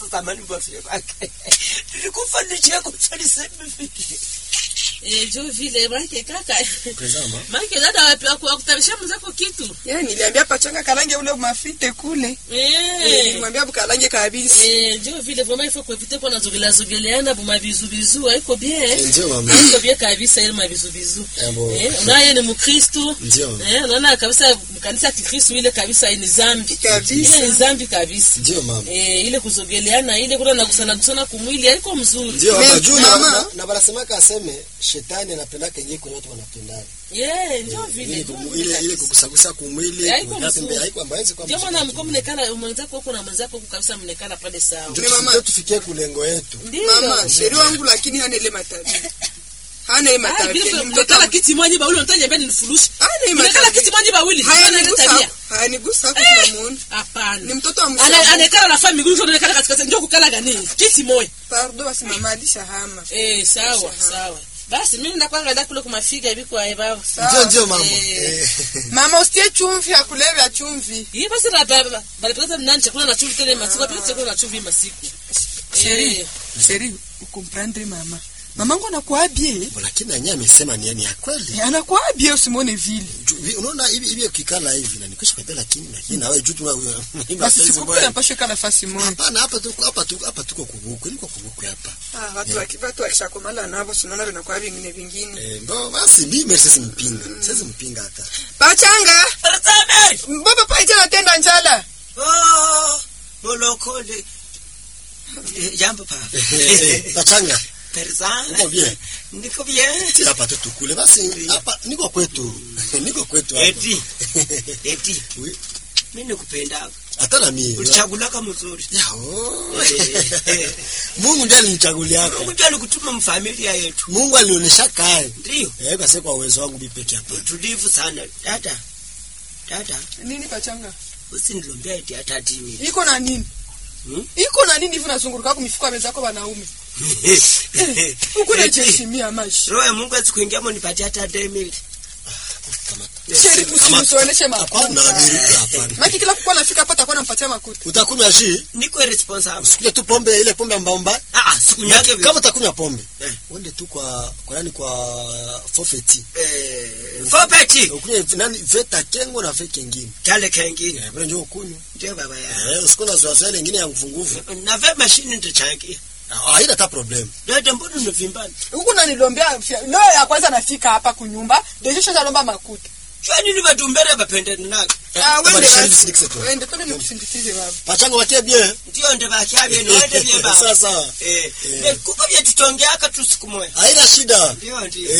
zamani bafile kwake nilikufa nicheko salisemi vile Eh, jo vile maake kaka Tazama. maake dada wapi aku- akutarisha mwenzako kitu yani niliambia pachanga kalange ule mafite kule Eh. nilimwambia bukalange kabisa Eh, njo vile vraiment il faut kuevite kuwa nazogela zogeleana buma bizu bizu haiko bien Ndio mama. haiko bien kabisa ile mabizu bizu Eh, bo. eh unaye ni mkristo Ndio. eh unaona kabisa mkanisa ya kikristo ile kabisa ni zambi Kabisa. ile ni zambi kabisa Ndio mama. eh ile kuzogeleana ile kuna nagusana gusana kumwili haiko mzuri Ndio Me- mama. Juu na- mama. na- na wanasemaka aseme shetani anapendaka yenyewe kwenye watu wanapendana. yeah njo vile Ile njo kumu- vile ile ile kabisa. kukusagusa kumwili, Haiko kuweka mzuri. pembe, haiko ambayo kwa ndio maana mko mnekana mwenzako huko na mwenzako huko kabisa mnekana pale sawa Ndio Ni mama. tufikie- tufikie kulengo yetu. ndio mama sheri wangu lakini hana ile matabia hana ile Ah, matabia vile ni kwa- mtoto mnekala wa- kiti mwanyi bawili unataka beni nifurushi hana ile mnekala matabia kiti mwanyi bawili Hana ile hayanigusa tabia hayanigusa hapo tunamuona ni hapana mtoto wa Ana- mshauri anekala na family ndio anekala katikati ndio kukala gani kiti moja pardo basi mama alishahama eh sawa sawa basi mimi ndakwanga nda kule kumafika hivi kwa eba Ndio ndio mama. Eh. Eh. mama usitie chumvi akulevya chumvi hii basi na baba balipata mnani chakula na chumvi tena masiku apita chakula na chumvi masiku sheri Eh. sheri ukomprendre mama mamangu anakuabie Lakini nanyi amesema ni ni ya kweli. anakuabie usimwone vile Ju- vi- Unaona hivi hivi ukikala hivi na nikisha kwenda lakini lakini nawe juu tu basi sikupe napashe kaa nafasi moja Hapana hapa tuko hapa tuko hapa tuko kubukwe. Niko kubukwe hapa. Ah, watu waki- watu wakishakomala navo sinaona vinakuwa vingine vingine Eh, ndo basi mimi sasa mpinga. Sasa mpinga hata. pachanga Tazame! baba paite natenda njala Oh, molokole Eh, jambo papa Pachanga. Tarzan Uko bien? niko bien Si hapa tu tukule basi hapa niko kwetu. Niko kwetu hapa. eti eti Oui. mimi nikupenda Hata na mimi. ulichagulaka mzuri Ya, oh. Eh, Mungu ndiye alinichagulia hapa. Mungu ndiye alikutuma mfamilia yetu Mungu alionyesha kae. ndio Eh, basi kwa uwezo wangu mimi peke hapa. tulivu sana dada dada nini pachanga usinilombea eti hata timi iko na nini Hmm? iko na nini hivi nazunguruka kumifuko ya wenzako wanaume huku najiheshimia maisha roho ya Mungu asikuingia monipatia hata demili Kamata. sheri usimusioneshe Hapana, makuta nirudi hapana. maki kila kukuwa nafika hapa takuwa nampatia makuta Utakunywa shi? niko responsible Usikuje tu pombe ile pombe mbamba. ah sikunyage Kama utakunywa pombe, Eh. uende tu kwa kwa nani kwa forfeit. eh fopeti Ukunywe nani veta kengo na veta kingine. kale kengine Eh, bwana njoo ukunywe. ndio baba ya Eh, usikona zoea ile nyingine ya nguvu nguvu. na ve mashini ndichangia Haina hata problem. dada mbona unavimbana huku nanilombea fya- leo ya kwanza nafika hapa kunyumba desho shazalomba makuta jua nini vatumbere vapendeni nako Ah, Kama wende ni shahidi basi. sindikise tu. Wende, twende nikusindikize baba Pachanga watie bien. ndio nde vakyavye niwende vye Sawa baba sawa. eh Eh. vekuko vyetutongeaka tu siku moya Haina shida. ndio ndio